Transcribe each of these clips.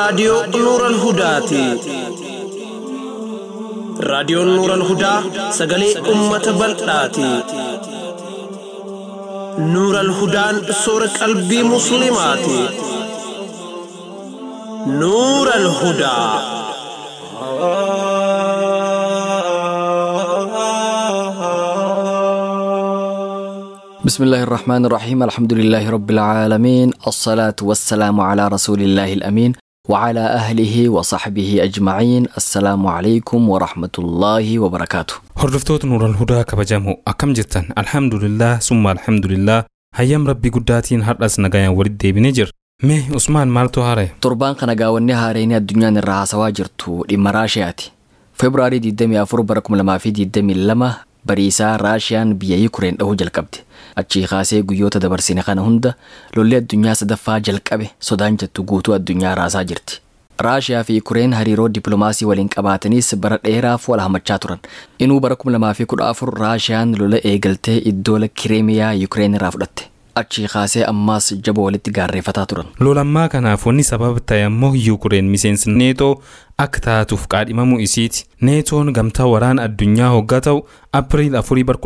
raadiyoo Nuural Hudaati. Raadiyoon Nuural Hudaa sagalee uummata bal'aati. Nuural Hudaan soora qalbii Musliimaati. Nuural Hudaa. بسم الله الرحمن الرحيم الحمد لله رب العالمين الصلاة والسلام على رسول الله الأمين وعلى أهله وصحبه أجمعين السلام عليكم ورحمة الله وبركاته Hordoftoota Nuural Hudaa kabajamoo akkam jirtan alhamdulillah summa alhamdulillah hayyam rabbii guddaatiin har'as nagayaan walitti deebinee jirra. Mee Usmaan maaltu haara'e? torbaan kana gaawwanni haareenii addunyaan irraa haasawaa jirtu dhimma raashiyaati febraarii 24 bara 2022 bariisaa raashiyaan biyya yukureen dhahuu jalqabde achii kaasee guyyoota dabarsine kana hunda lolli addunyaa sadaffaa jalqabe sodaan jettu guutuu addunyaa raasaa jirti raashiyaa fi yukureen hariiroo dippiloomaasii waliin qabaataniis bara dheeraaf wal hamachaa turan inuu bara 2014 raashiyaan lola eegaltee iddoola kireemiyaa yukureen irraa fudhatte achii kaasee ammaas jaba walitti gaarreeffataa turan Lolammaa kanaaf wanni sababa ta'e ammoo Yukureen miseensi neetoo akka taatuuf qaadhimamuu isiiti. Neetoon gamtaa waraana addunyaa hoggaa ta'u Apiriil 4 bara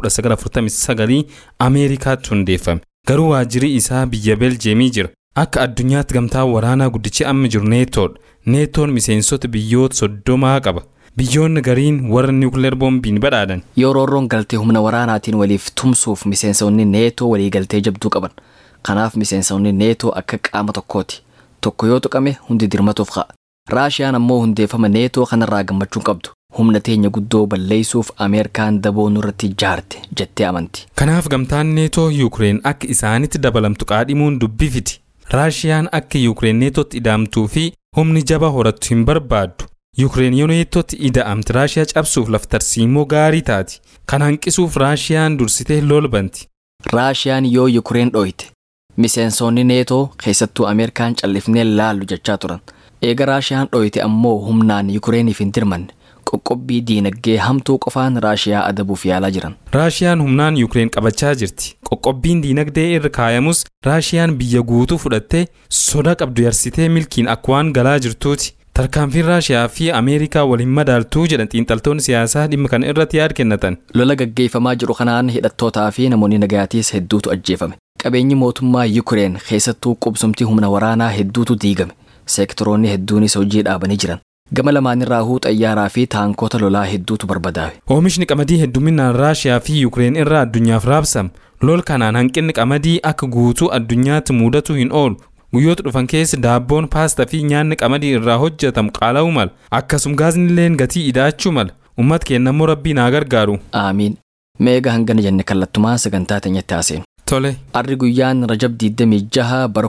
1949 Ameerikaatti hundeeffame. Garuu waajjirri isaa biyya Beljeemii jira. Akka addunyaatti gamtaa waraanaa guddichi amma jiru neetoodha. Neetoon miseensota biyyoota soddomaa qaba. Biyyoonni gariin warra niwukileer boombiin badhaadhan. yoo roorroon galtee humna waraanaatiin waliif tumsuuf miseensonni neetoo walii galtee jabduu qaban kanaaf miseensonni neetoo akka qaama tokkooti tokko yoo tuqame hundi dirmatuuf ka'a raashiyaan ammoo hundeeffama neetoo kanarraa gammachuun qabdu humna teenya guddoo balleessuuf ameerikaan daboo nurratti ijaarte jettee amanti Kanaaf gamtaan neetoo Yuukireen akka isaanitti dabalamtu qaadhimuun dubbifiti. Raashiyaan akka Yuukireen neetootti ida'amtuu fi humni jaba horattu hin barbaaddu. Yuukireen yoo neetootti ida'amte Raashiyaa cabsuuf laftarsiimoo gaarii taati. Kan hanqisuuf Raashiyaan dursitee lolbanti. raashiyaan yoo yukureen dhoyite miseensonni neetoo keessattuu ameerikaan callifnee laallu jechaa turan eega raashiyaan dhoyite ammoo humnaan yukureeniif hin dirmanne qoqqobbii diinagdee hamtuu qofaan raashiyaa adabuuf yaalaa jiran Raashiyaan humnaan Yuukireen qabachaa jirti. Qoqqobbiin diinagdee irra kaayamus Raashiyaan biyya guutuu fudhattee soda qabdu yarsitee milkiin akka waan galaa jirtuuti. Tarkaanfiin Raashiyaa fi Ameerikaa waliin madaaltuu jedhan xiinxaltoonni siyaasaa dhimma kana irratti yaada kennatan. lola gaggeeffamaa jiru kanaan hidhattootaa fi namoonni nagayaatiis hedduutu ajjeefame qabeenyi mootummaa yukureen keessattuu qubsumtii humna waraanaa hedduutu diigame seektoroonni hedduunis hojii dhaabanii jiran gama lamaanirraahuu xayyaaraa fi taankota lolaa hedduutu barbadaa'e Oomishni qamadii hedduminaan Raashiyaa fi Yuukireen irraa addunyaaf raabsama. Lol kanaan hanqinni qamadii akka guutuu addunyaatti mudatu hin oolu. Guyyoota dhufan keessa daabboon paastaa fi nyaanni qamadii irraa hojjetamu qaala'uu mala. Akkasuma gaazni illeen gatii ida'achuu mala. Uummata keenya immoo rabbii naa gargaaru. aamiin meega hangana jenne kallattumaa sagantaa teenyatti haaseenu Tole. arri guyyaan rajab 26 bara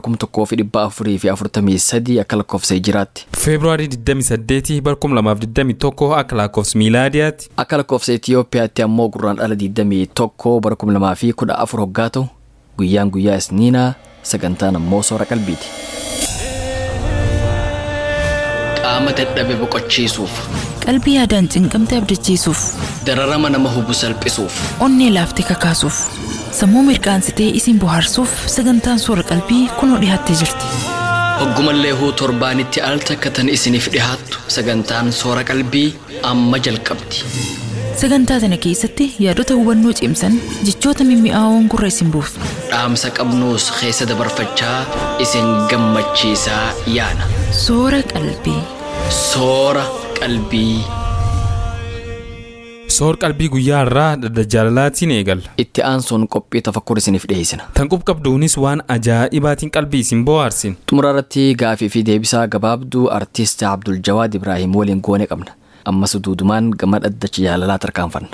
1443 akka lakkoofsa hijiraatti Feebruaarii 28 bara 2021 akka lakkoofsa miilaadiyaatti. akka lakkoofsa Itiyoophiyaatti ammoo gurraan dhala 21 bara 2014 hoggaa ta'u guyyaan guyyaa isniinaa sagantaan ammoo soora qalbiiti. Qaama dadhabe boqochiisuuf, qalbii yaadaan cinqamte abdachiisuuf dararama nama hubu salphisuuf, onnee laaftee kakaasuuf sammuu mirqaansitee isin bohaarsuuf sagantaan soora qalbii kunoo dhiyaattee jirti hoggumallee huu torbaanitti al takkatan isiniif dhihaattu sagantaan soora qalbii amma jalqabdi. sagantaa tana keessatti yaadota hubannoo cimsan jechoota mimmi'aawoon gurra isin buufna Dhaamsa qabnuus keessa dabarfachaa isin gammachiisaa yaana. soora qalbii Soora qalbii. Soor qalbii guyyaa irraa dhadda jaalalaatiin eegalla. Itti aansuun qophii tafakkur isiniif dhiyeessina. Tan qubqabduunis waan ajaa'ibaatiin qalbii isin bohaarsin. Xumura irratti gaafii fi deebisaa gabaabduu artiist Abdul Jawaad Ibraahim waliin goone qabna. Ammas duudumaan gama dhaddacha jaalalaa tarkaanfanna.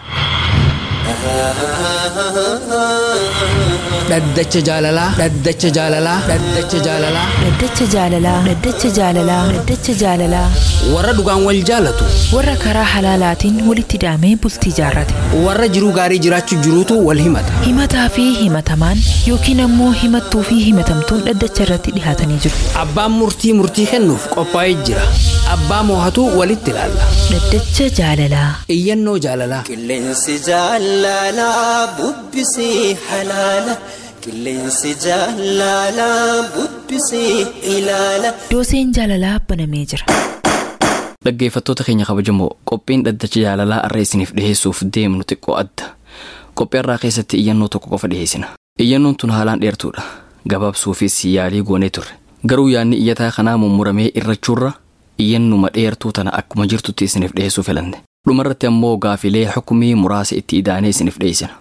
dhaddacha jaalalaa dhaddacha jaalalaa dhaddacha jaalalaa dhaddacha jaalalaa dhaddacha jaalalaa dhaddacha jaalalaa warra dhugaan wal jaalatu warra karaa halaalaatiin walitti hidhamee bultii jaarrate warra jiruu gaarii jiraachuu jiruutu wal himata himataa fi himatamaan yookiin ammoo himattuu fi himatamtuun dhaddacha irratti dhihaatanii jiru abbaan murtii murtii kennuuf qophaa'ee jira abbaa moohatu walitti ilaalla dhaddacha jaalalaa iyyannoo jaalalaa Qilleensi jaalalaa bubbisii halaala. qilleensi jaalalaa bubbisee ilaala. Dooseen jaalalaa banamee jira. Dhaggeeffattoota keenya kabajamoo qophiin dhaddacha jaalalaa har'a isiniif dhiheessuuf deemnu xiqqoo adda. Qophii har'aa keessatti iyyannoo tokko qofa dhiheessina. Iyyannoon tun haalaan dheertuudha. Gabaabsuufis yaalii goonee turre. Garuu yaadni iyyataa kanaa mummuramee irrachuurra iyyannuma dheertuu tana akkuma jirtutti isiniif dhiheessuu filanne. Dhumarratti ammoo gaafilee xukumii muraasa itti idaanee isiniif dhiheessina.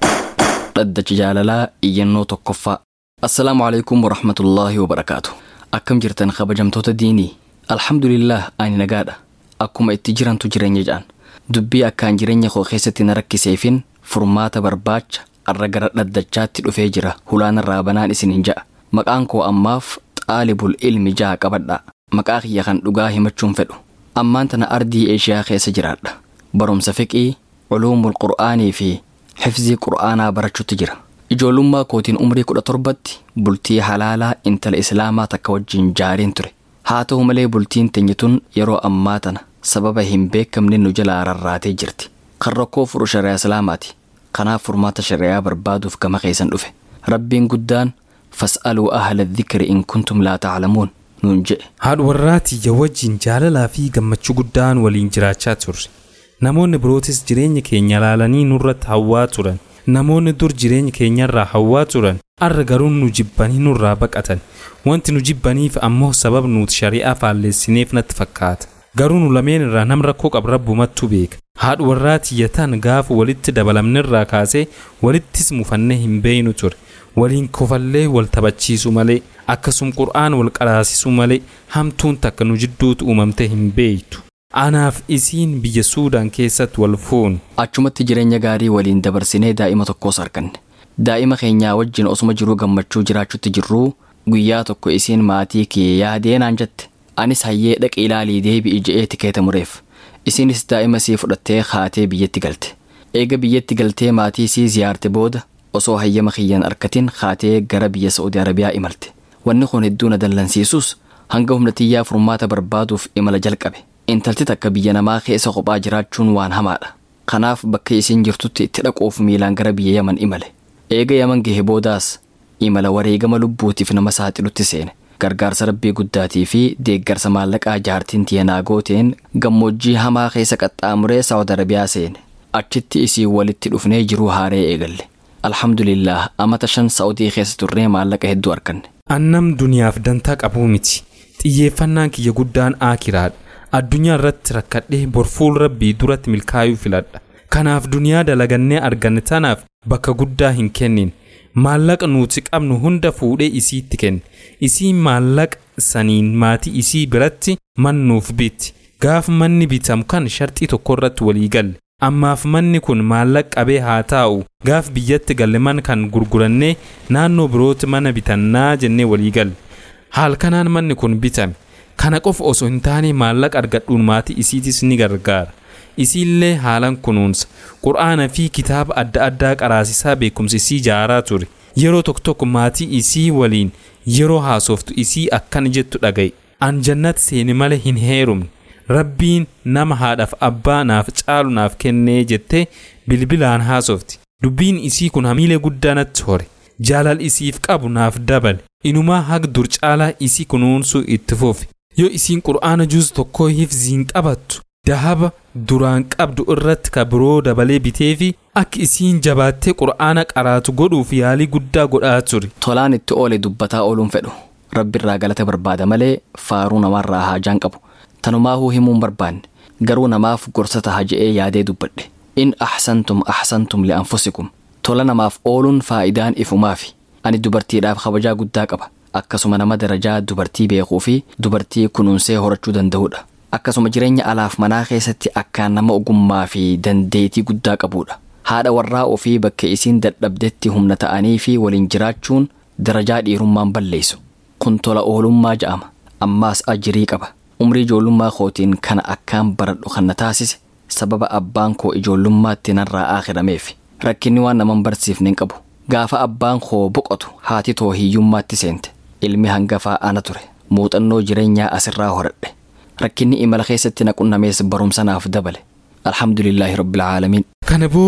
Dhaddacha jaalalaa iyyannoo tokkoffaa. Assalaamu alaikum warahmatullaahi wabarakaatu. Akkam jirtan kabajamtoota diinii. Alhamdulillah ani nagaadha. Akkuma itti jirantu jireenya ja'an. Dubbii akkaan jireenya koo keessatti na rakkiseefin furmaata barbaacha arra gara dhaddachaatti dhufee jira hulaan irraa banaan isiniin ja'a. Maqaan koo ammaaf xaalibul ilmi ja'a qabadha. Maqaa kiyya kan dhugaa himachuun fedhu. Ammaan tana ardii eeshiyaa keessa jiraadha. Barumsa fiqii, culuumul qur'aanii fi xifzii qur'aanaa barachuutti jira. Ijoollummaa kootiin umrii kudha torbatti bultii halaalaa intala islaamaa takka wajjin jaariin ture. Haa ta'u malee bultiin teenya tun yeroo ammaa tana sababa hin beekamne nu jalaa rarraatee jirti. Kan rakkoo furu shari'aa islaamaati. Kanaaf furmaata shari'aa barbaaduuf gama keessan dhufe. Rabbiin guddaan fas'aluu ahla dhikri in kuntum laa ta'lamuun nuun jedhe. haadha warraatiyya wajjin jaalalaa fi gammachuu guddaan waliin jiraachaa turre namoonni birootis jireenya keenya ilaalanii nurratti hawwaa turan namoonni dur jireenya keenyarraa hawwaa turan arra garuu nu jibbanii nurraa baqatan wanti nu jibbaniif ammoo sabab nuti shari'aa faalleessineef natti fakkaata garuu nu lameen irraa nam rakkoo qabu rabbumattu beeka haadha warraatiyya tan gaafa walitti dabalamnirraa kaasee walittis mufannee hin beeynu ture waliin kofallee wal taphachiisu malee akkasum qur'aan wal qaraasisu malee hamtuun takka nu jidduutu uumamte hin beeytu. Anaaf isiin biyya Suudaan keessatti wal fuunu. Achumatti jireenya gaarii waliin dabarsinee daa'ima tokkos arganne. Daa'ima keenyaa wajjin osuma jiruu gammachuu jiraachutti jirruu guyyaa tokko isiin maatii kee yaadee naan jette. Anis hayyee dhaqi ilaalii deebi'i je'ee tikeeta mureef. Isiinis daa'ima sii fudhattee kaatee biyyatti galte. Eega biyyatti galtee maatii sii ziyaarte booda osoo hayyama kiyyan arkatin kaatee gara biyya Saa'udii Arabiyaa imalte. Wanni kun hedduu na dallansiisus hanga humna xiyyaa furmaata barbaaduuf imala jalqabe. Intalti takka biyya namaa keessa kophaa jiraachuun waan hamaadha. Kanaaf bakka isiin jirtutti itti dhaquuf miilaan gara biyya Yaman imale. Eega Yaman gahe boodaas imala wareegama lubbuutiif nama saaxilutti seene. Gargaarsa rabbii guddaatii fi deeggarsa maallaqaa jaartiin tiyanaa gooteen gammoojjii hamaa keessa qaxxaamuree Saawud Arabiyaa seene. Achitti isii walitti dhufnee jiruu haaree eegalle. Alhamdulillah amata shan Saa'udii keessa turree maallaqa hedduu arganne. Annam duniyaaf dantaa qabuu miti. Xiyyeeffannaan kiyya guddaan aakiraadha. Addunyaa irratti rakkadhee borfuul rabbii duratti milkaa'uu filadha. Kanaaf duniyaa dalagannee arganne tanaaf bakka guddaa hin kennin. Maallaqa nuti qabnu hunda fuudhee isiitti kenne. Isiin maallaqa saniin maatii isii biratti mannuuf bitti. Gaaf manni bitamu kan sharxii tokko irratti walii galle. Ammaaf manni kun maallaqa qabee haa taa'u. Gaaf biyyatti galle man kan gurgurannee naannoo birootti mana bitannaa jennee walii galle. Haal kanaan manni kun bitame. Kana qofa osoo hin taane maallaqa argadhuun maatii isiitis ni gargaara. Isiillee haalan kunuunsa. Qur'aana fi kitaaba adda addaa qaraasisaa beekumsi isii jaaraa ture. Yeroo tokko tokko maatii isii waliin yeroo haasoftu isii akkana jettu dhagaye. An jannatti seeni malee hin heerumne. Rabbiin nama haadhaaf abbaa naaf caalu naaf kennee jettee bilbilaan haasofti. Dubbiin isii kun hamiilee guddaa natti hore. Jaalal isiif qabu naaf dabale. Inumaa haga dur caalaa isii kunuunsuu itti fufe. Yoo isiin qur'aana juus tokkoo hifziin qabattu dahaba duraan qabdu irratti ka biroo dabalee bitee fi akka isiin jabaattee qur'aana qaraatu godhuuf yaalii guddaa godhaa ture. Tolaan itti oole dubbataa ooluun fedhu. Rabbi irraa galata barbaada malee faaruu namarraa haajaan qabu. Tanumaahuu himuun barbaanne garuu namaaf gorsa taha je'ee yaadee dubbadhe. In ahsantum ahsantum li'anfusikum. Tola namaaf ooluun faayidaan ifumaafi. Ani dubartiidhaaf kabajaa guddaa qaba. Akkasuma nama darajaa dubartii beekuu fi dubartii kunuunsee horachuu danda'udha. Akkasuma jireenya alaaf manaa keessatti akkaan nama ogummaa fi dandeetii guddaa qabudha. Haadha warraa ofii bakka isiin dadhabdetti humna ta'anii fi waliin jiraachuun darajaa dhiirummaan balleessu. Kun tola oolummaa ja'ama. Ammaas ajirii qaba. Umrii ijoollummaa kootiin kana akkaan baradhu kan na taasise sababa abbaan koo ijoollummaatti narraa aakirameef. Rakkinni waan naman barsiifne hin qabu. Gaafa abbaan koo boqotu haati too hiyyummaatti seente. Ilmi hangafaa ana ture. Muuxannoo jireenyaa asirraa horadhe. Rakkinni imala keessatti na qunnamees barumsa naaf dabale. Alhamdulillaahi rabbil caalamiin. Kana booda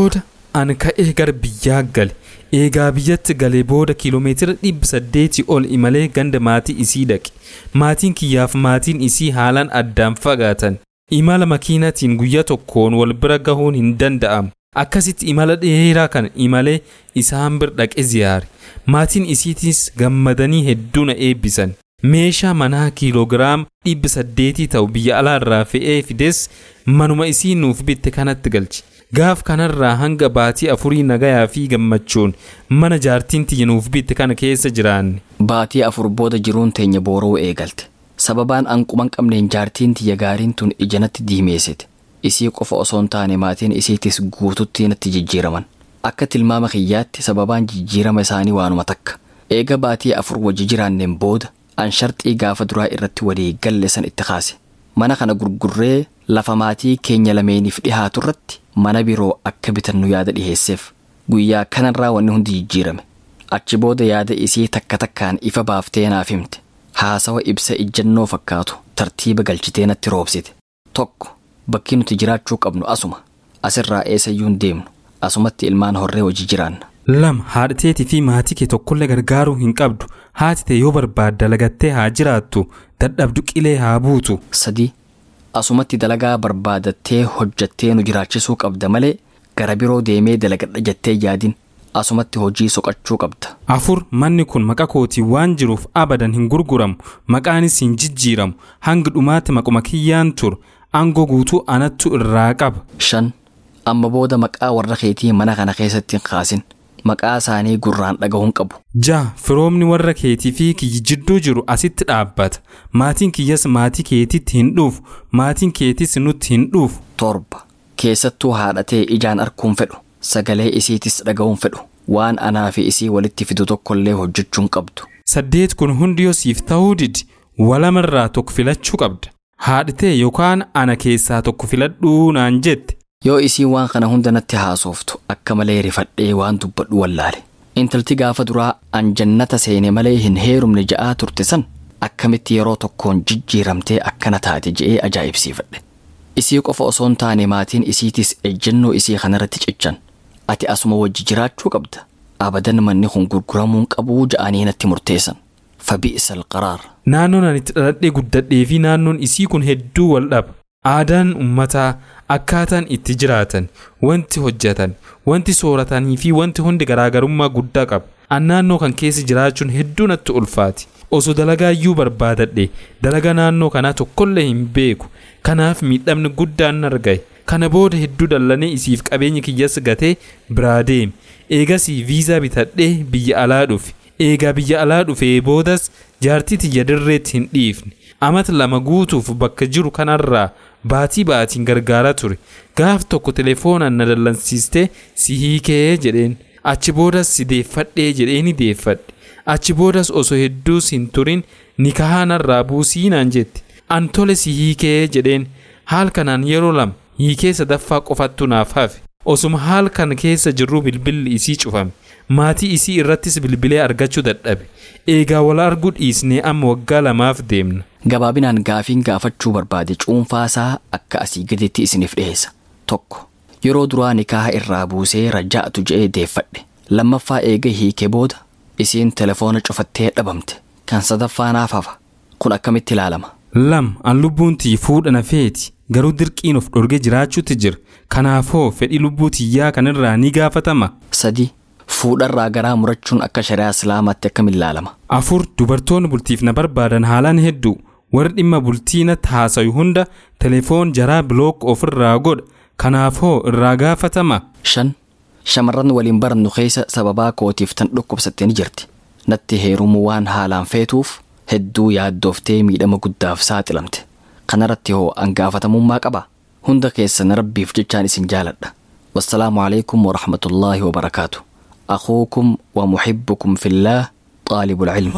an ka'ee gara biyyaa gale eegaa biyyatti galee booda kiiloomeetira dhibba saddeetii ol imalee ganda maatii isii dhaqe maatiin kiyyaaf maatiin isii haalaan addaan fagaatan imala makiinatiin guyyaa tokkoon wal bira gahuun hin danda'amu akkasitti imala dheeraa kan imalee isaan bir dhaqe ziyaare maatiin isiitis gammadanii hedduu na eebbisan meeshaa manaa kiiloogiraam dhibba saddeetii ta'u biyya alaarraa fe'ee fides manuma isii nuuf bitte kanatti galche gaaf kanarraa hanga baatii afurii nagayaa fi gammachuun mana jaartiin tiyya nuuf bitte kana keessa jiraanne Baatii afur booda jiruun teenya booroo eegalte. Sababaan anquman qabneen jaartiin tiyya gaariin tun ija natti diimeessite. Isii qofa osoo hin taane maatiin isiitis guututti natti jijjiiraman. Akka tilmaama kiyyaatti sababaan jijjiirama isaanii waanuma takka. Eega baatii afur wajji jiraanneen booda an sharxii gaafa duraa irratti walii galle san itti kaase. Mana kana gurgurree lafa maatii keenya lameeniif dhihaatu irratti mana biroo akka bitannu yaada dhiheesseef. Guyyaa kanarraa wanni hundi jijjiirame. Achi booda yaada isii takka takkaan ifa baaftee naaf himte. Haasawa ibsa ijjannoo fakkaatu tartiiba galchitee natti roobsite. Tokko bakki nuti jiraachuu qabnu asuma. Asirraa eessayyuu hin deemnu. Asumatti ilmaan horree hojii jiraanna. lama haadha teetii fi maatii kee tokkollee gargaaruu hin qabdu haati tee yoo barbaadde dalagattee haa jiraattu dadhabdu qilee haa buutu Sadii asumatti dalagaa barbaadattee hojjattee nu jiraachisuu qabda malee gara biroo deemee dalagadha jettee yaadin asumatti hojii soqachuu qabda. afur manni kun maqa kootii waan jiruuf abadan hin gurguramu maqaanis hin jijjiiramu hanga dhumaatti maquma kiyyaan turu aangoo guutuu anattu irraa qaba Shan amma booda maqaa warra keetii mana kana keessatti hin kaasin. Maqaa isaanii gurraan dhagahuun qabu. ja firoomni warra keetii fi kiyyi jidduu jiru asitti dhaabbata maatiin kiyyas maatii keetitti hin dhuufu maatiin keetis nutti hin dhuufu Torba keessattuu haadhatee ijaan arguun fedhu sagalee isiitis dhaga'uun fedhu waan anaa fi isii walitti fidu tokkollee hojjechuun qabdu. saddeet kun hundi yoo siif ta'uu didi walamarraa tokko filachuu qabda haadhatee yookaan ana keessaa tokko filadhuu naan jette Yoo isii waan kana hunda natti haasoftu akka malee rifadhee waan dubbadhu wallaale. Intalti gaafa duraa an jannata seene malee hin heerumne ja'aa turte san akkamitti yeroo tokkoon jijjiiramtee akkana taate je'ee ajaa'ibsiifadhe. Isii qofa osoo hin taane maatiin isiitis ejjennoo isii kanarratti cichan. Ati asuma wajji jiraachuu qabda. Abadan manni kun gurguramuun qabuu ja'anii natti murteessan. Fabi'isa alqaraar. naannoon ani itti dhaladhee guddadhee fi naannoon isii kun hedduu wal dhaba aadaan ummataa akkaataan itti jiraatan wanti hojjetan wanti sooratanii fi wanti hundi garaagarummaa guddaa qaba an naannoo kan keessa jiraachuun hedduu natti ulfaati osoo dalagaa iyyuu barbaadadhe dalagaa naannoo kanaa tokkollee hin beeku kanaaf miidhamni guddaan nargaye kana booda hedduu dallanee isiif qabeenya kiyyas gatee biraa deeme eegasii viizaa bitadhee biyya alaa dhufe eegaa biyya alaa dhufee boodas jaartii tiyya dirreetti hin dhiifne amata lama guutuuf bakka jiru kanarraa baatii baatiin gargaaraa ture gaaf tokko telefoonaan na dallansiistee si hiikee jedheen achi boodas si deeffadhee jedheeni deeffadhe achi boodas osoo hedduus hin turin nikahaanarraa buusii naan jette an tole si hiikee jedheen haal kanaan yeroo lama hiikee sadaffaa qofattu naaf hafe osuma haal kan keessa jirru bilbilli isii cufame maatii isii irrattis bilbilee argachuu dadhabe eegaa wal arguu dhiisnee amma waggaa lamaaf deemna Gabaabinaan gaafiin gaafachuu barbaade cuunfaasaa akka asii gaditti isiniif dhiheessa. Tokko yeroo duraa nikaaha irraa buusee raja'atu je'ee deeffadhe. Lammaffaa eega hiikee booda isiin telefoona cufattee dhabamte. Kan sadaffaa naaf hafa. Kun akkamitti ilaalama? lam an lubbuun tiyyi fuudha na feeti garuu dirqiin of dhorgee jiraachuutti jira kanaafoo fedhii lubbuu tiyyaa kanirraa ni gaafatama Sadi fuudharraa garaa murachuun akka shari'aa islaamaatti akkamitti ilaalama? afur dubartoonni bultiif na barbaadan haalaan hedduu warri dhimma bultii natti haasayu hunda telefoon jaraa bilook ofirraa godha kanaafoo irraa gaafatama Shan shamarran waliin barannu keessa sababaa kootiif tan dhukkubsattee ni jirti. Natti heerumuu waan haalaan feetuuf hedduu yaaddooftee miidhama guddaaf saaxilamte. Kanarratti hoo an gaafatamummaa qaba. Hunda keessan rabbiif jechaan isin jaaladha. Wassalaamu alaikum wa rahmatullaahi wa barakaatu. أخوكم ومحبكم في الله طالب العلم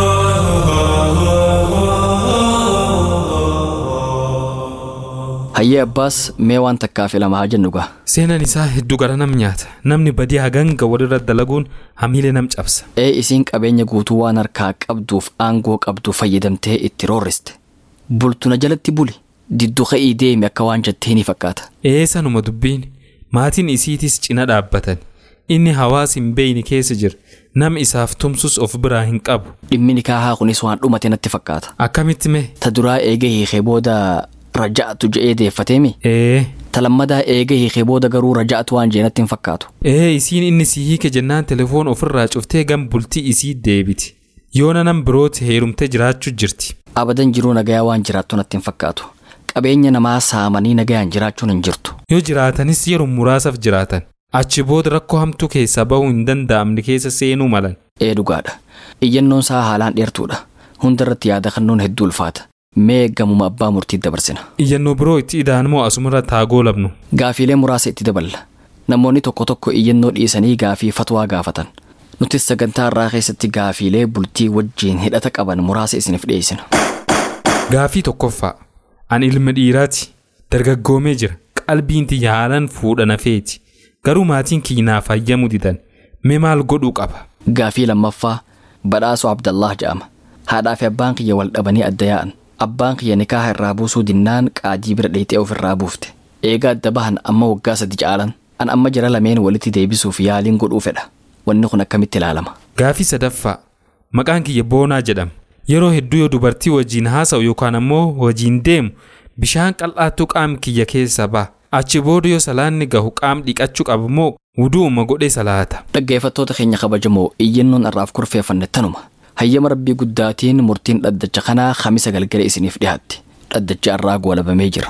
hayyee abbaas mee waan takkaaf lama haa jennu gaa seenaan isaa hedduu gara nam nyaata namni badii haganga walirra dalaguun hamiilee nam cabsa ee isiin qabeenya guutuu waan harkaa qabduuf aangoo qabdu fayyadamtee itti roorriste bultuna jalatti buli diddu ka'ii deemi akka waan jettee ni fakkaata eessanuma dubbiin maatiin isiitis cina dhaabbatan inni hawaas hin beeyne keessa jira nam isaaf tumsus of biraa hin qabu dhimmi nikaahaa kunis waan dhumate natti fakkaata akkamitti mee ta duraa eega hiikee booda raja'atu je'ee deeffateemi ee ta lammadaa eega hiikee booda garuu raja'atu waan jee natti hin fakkaatu ee isiin inni si hiike jennaan telefoon ofirraa cuftee gam bultii isii deebiti yoona nam birooti heerumtee jiraachuu jirti abadan jiruu nagayaa waan jiraattu natti hin fakkaatu qabeenya namaa saamanii nagayaan jiraachuun hin jirtu yoo jiraatanis yeroo muraasaaf jiraatan achi booda rakkoo hamtuu keessaa bahuu hin danda'amne keessa seenuu malan ee dhugaadha iyyannoon isaa haalaan dheertuudha hunda irratti yaada kennuun hedduu ulfaata mee gamuma abbaa murtii dabarsina iyyannoo biroo itti ida'an moo asumarra taagoo labnu gaafiilee muraasa itti daballa namoonni tokko tokko iyyannoo dhiisanii gaafii fatwaa gaafatan nutis sagantaa irraa keessatti gaafiilee bultii wajjiin hidhata qaban muraasa isiniif dhiyeessina gaafii tokkoffaa ani ilma dhiiraati dargaggoomee jira qalbiin tiyya haalaan fuudha nafeeti garuu maatiin kiyyaaf hayyamuu didan mee maal godhuu qaba gaafii lammaffaa badhaasoo abdallah jedhama haadhaa fi abbaan kiyya wal dhabanii adda yaa'an abbaan kiyya nikaaha irraa buusuu dinnaan qaadii bira dheexee ofirraa buufte eega adda bahan amma waggaa sadi caalan an amma jara lameen walitti deebisuuf yaaliin godhuu fedha wanni kun akkamitti ilaalama gaafii sadaffaa maqaan kiyya boonaa jedhama yeroo hedduu yoo dubartii wajjiin haasa'u yookaan ammoo wajjiin deemu bishaan qal'aattuu qaam kiyya keessa ba'a achi booda yoo salaanni gahu qaam dhiqachuu qabu moo wuduuma godhee salaata dhaggeeffattoota keenya kabajamoo iyyannoon irraaf kurfeeffanne tanuma hayyama rabbii guddaatiin murtiin dhaddacha kanaa kamisa galgala isiniif dhiyaatti dhaddacha irraa goolabamee jira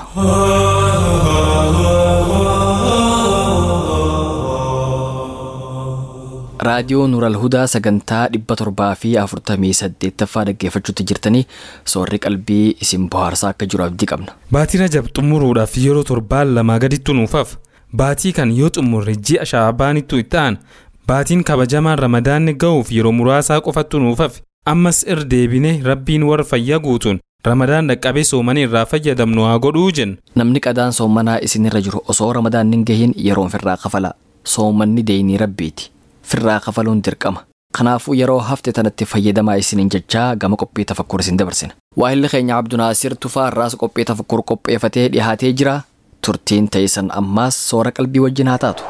raadiyoo nuural hudaa sagantaa dhibba torbaa fi afurtamii saddeettaffaa dhaggeeffachuutti jirtanii soorri qalbii isin bohaarsaa akka jiru abdii qabna baatii rajab xumuruudhaaf yeroo torbaan lamaa gaditti nuufaaf baatii kan yoo xumurre ji'a shaabaanittu itti aanu baatiin kabajamaan ramadaanni ga'uuf yeroo muraasaa qofattu nuufaaf ammas irra deebine rabbiin warra fayyaa guutuun ramadaan dhaqqabee soomanii irraa fayyadamnu haa godhuu jenna namni qadaan soomanaa isinirra jiru osoo ramadaan hin gahin yeroon firraa kafala soomanni deeyinii rabbiiti firraa kafaluun dirqama kanaafuu yeroo hafte tanatti fayyadamaa isiniin jechaa gama qophii tafakkur isin dabarsina waahilli keenya abdunaasir tufaa irraas qophii tafakkur qopheeffatee dhihaatee jira turtiin teessan ammaas soora qalbii wajjin haa taatu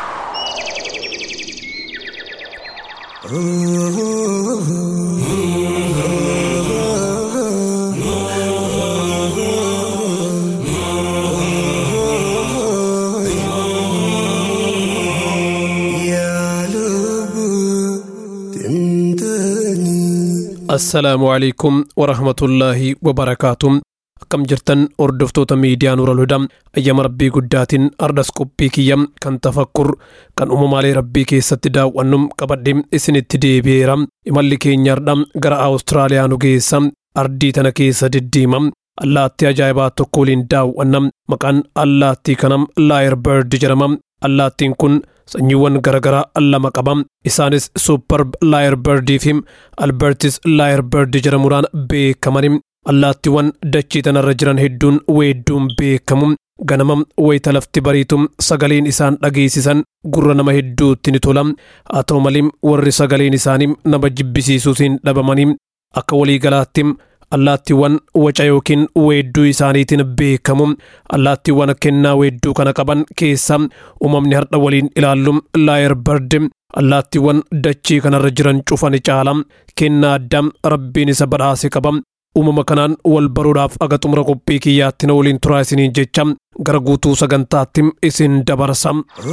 assalaamu alaikum warahmatullaahi wabarakaatu akkam jirtan hordoftoota miidiyaa nuural hudaa ayyama rabbii guddaatiin ardas qophii kiyya kan tafakkur kan uumamaalee rabbii keessatti daawwannu qabadhee isinitti deebi'eera imalli keenyardha gara awustiraaliyaa nu geessa ardii tana keessa diddiima allaattii ajaa'ibaa tokko waliin daawwanna maqaan allaattii kanam laayir bird jedhama allaattiin kun sanyiiwwan garaagaraa lama qaba isaanis suuparb laayir birdii fi albertis laayir bird jedhamuudhaan beekaman allaattiiwwan dachii tanarra jiran hedduun weedduun beekamu ganama wayita lafti bariitu sagaleen isaan dhageessisan gurra nama hedduutti ni tola haa ta'u malee warri sagaleen isaanii nama jibbisiisuutiin dhabamanii akka waliigalaatti allaattiiwwan waca yookiin weedduu isaaniitiin beekamu allaattiiwwan kennaa weedduu kana qaban keessa uumamni har'a waliin ilaallu laayir bird allaattiiwwan dachii kanarra jiran cufani caala kennaa addaa rabbiin isa badhaase qaba uumama kanaan wal baruudhaaf aga xumura qophii kiyyaatti na waliin turaa isiniin jecha gara guutuu sagantaatti isin dabarsa.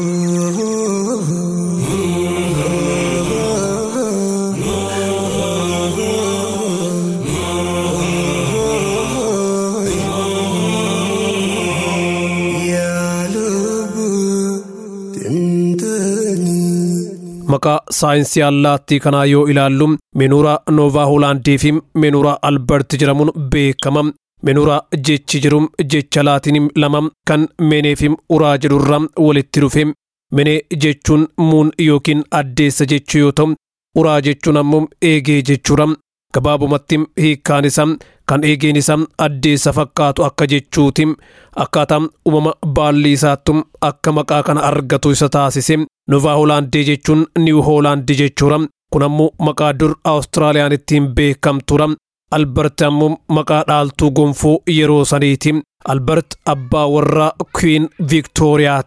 maqaa saayinsii allaattii kanaa yoo ilaallu menuuraa noovaa hoolaandii fi menuuraa albert jedhamuun beekama menuuraa jechi jedhu jecha laatinim lama kan menee fi uraa jedhurraa walitti dhufe menee jechuun muun yookiin addeessa jechuu yoo ta'u uraa jechuun ammoo eegee jechuudha gabaabumatti hiikkaan isaa kan eegeen isaa addeessa fakkaatu akka jechuuti akkaataa uumama baalli isaattu akka maqaa kana argatu isa taasise Noovaa Hoolaandii jechuun Niw Hoolaandii jechuudha. Kun ammoo maqaa dur Awustiraaliyaan ittiin beekamtuudha. Albert ammoo maqaa dhaaltuu gonfoo yeroo saniiti. Albert abbaa warraa Queen Victoriyaati.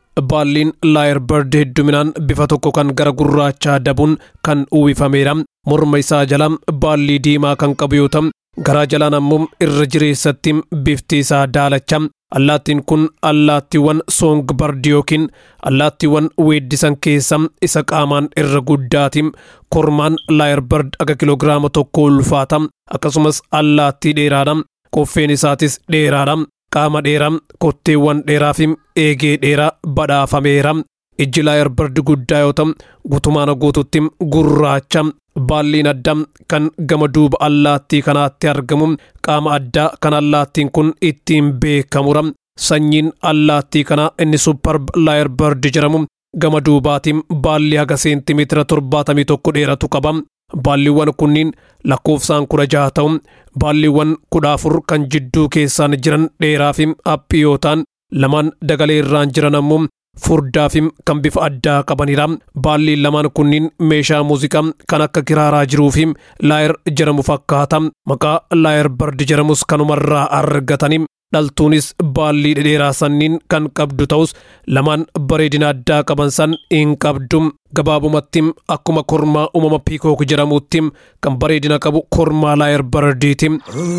baalliin laayerbird hedduminaan bifa tokko kan gara gurraachaa dabuun kan uwwifameedha morma isaa jala baallii diimaa kan qabu yoo ta'u garaa jalaan ammoo irra jireessatti bifti isaa daalacha allaattiin kun allaattiiwwan soongbardi yookiin allaattiiwwan weeddisan keessa isa qaamaan irra guddaati kormaan laayerbird akka kiloogiraama tokko ulfaata akkasumas allaattii dheeraadha koffeen isaatis dheeraadha qaama dheeraa kotteewwan dheeraa fi eegee dheeraa badhaafameera ijji laayerbird guddaa yoo ta'u gutumaan guututti gurraacha baalliin addaa kan gama duuba allaattii kanaatti argamu qaama addaa kan allaattiin kun ittiin beekamudha sanyiin allaattii kanaa inni supparb laayerbird jedhamu gama duubaatiin baalli haga seentimeetira torbaatamii tokko dheeratu qaba baalliiwwan kunniin lakkoofsaan kudha jaha ta'u baalliiwwan kudha afur kan jidduu keessaan jiran dheeraa fi haphii yoo ta'an lamaan dagalee irraan jiran ammoo furdaa fi kan bifa addaa qabanidha baalliin lamaan kunniin meeshaa muuziqaa kan akka kiraaraa jiruu fi laayer jedhamu fakkaata maqaa laayer bardi jedhamus kanumarraa argatanii dhaltuunis baallii dhedheeraa sanniin kan qabdu ta'us lamaan bareedina addaa qaban san hin qabdu gabaabumatti akkuma kormaa uumama piikook jedhamutti kan bareedina qabu kormaa laayer bardiiti.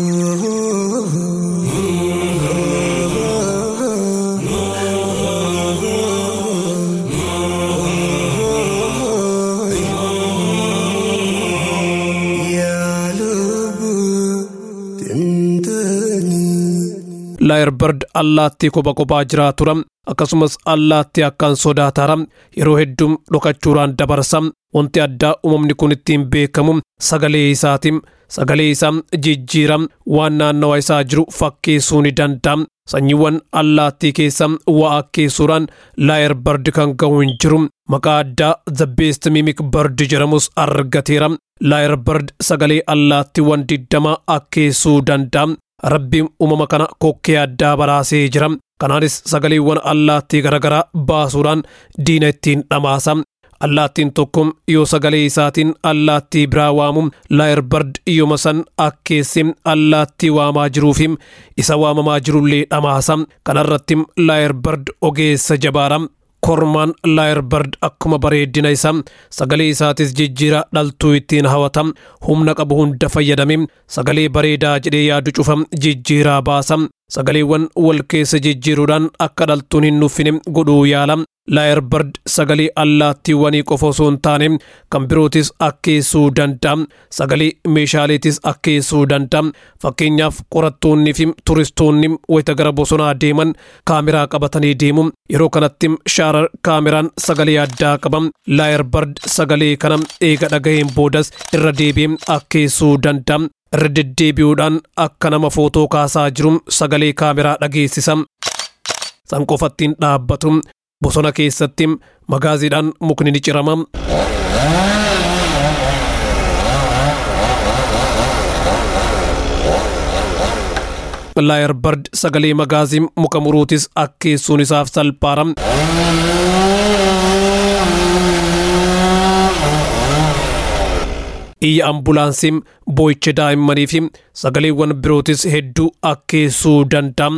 laayerbird allaattii kopha kophaa jiraatuudha akkasumas allaattii akkaan sodaataara yeroo hedduu dhokachuudhaan dabarsa wanti addaa uumamni kun ittiin beekamu sagalee isaati sagalee isaa jijjiira waan naannawa isaa jiru fakkeessuu ni danda'a sanyiiwwan allaattii keessa waa akkeessuudhaan laayerbird kan ga'u hin jiru maqaa addaa the best mimic bird jedhamus argateera laayerbird sagalee allaattiiwwan digdama akkeessuu danda'a rabbiin uumama kana kokkee addaa baraasee jira kanaanis sagaleewwan allaattii garaagaraa baasuudhaan diina ittiin dhamaasa allaattiin tokko yoo sagalee isaatiin allaattii biraa waamu laayerbird yooma san akkeessi allaattii waamaa jiruufi isa waamamaa jirullee dhamaasa kanarratti laayerbird ogeessa jabaadha kormaan laayerbird akkuma bareedina isaa sagalee isaatis jijjiira dhaltuu ittiin hawata humna qabu hunda fayyadame sagalee bareedaa jedhee yaadu cufa jijjiiraa baasa sagaleewwan wal keessa jijjiiruudhaan akka dhaltuun hin nuffine godhuu yaala laayerbird sagalee allaattiiwwanii qofa osoo hin taane kan birootis akkeessuu danda'a sagalee meeshaaleetis akkeessuu danda'a fakkeenyaaf qorattoonni fi turistoonni wayita gara bosonaa deeman kaameraa qabatanii deemu yeroo kanatti shaarar kaameraan sagalee addaa qaba laayerbird sagalee kana eega dhagaheen boodas irra deebi'ee akkeessuu danda'a irra deddeebi'uudhaan akka nama footoo kaasaa jiru sagalee kaameraa dhageessisa san qofattiin dhaabbatu bosona keessatti magaaziidhaan mukni ni cirama. laayerbird sagalee magaazii muka muruutis akkeessuun isaaf salphaadha. iyya ambulaansii boo'icha daa'immanii fi sagaleewwan birootis hedduu akkeessuu danda'a.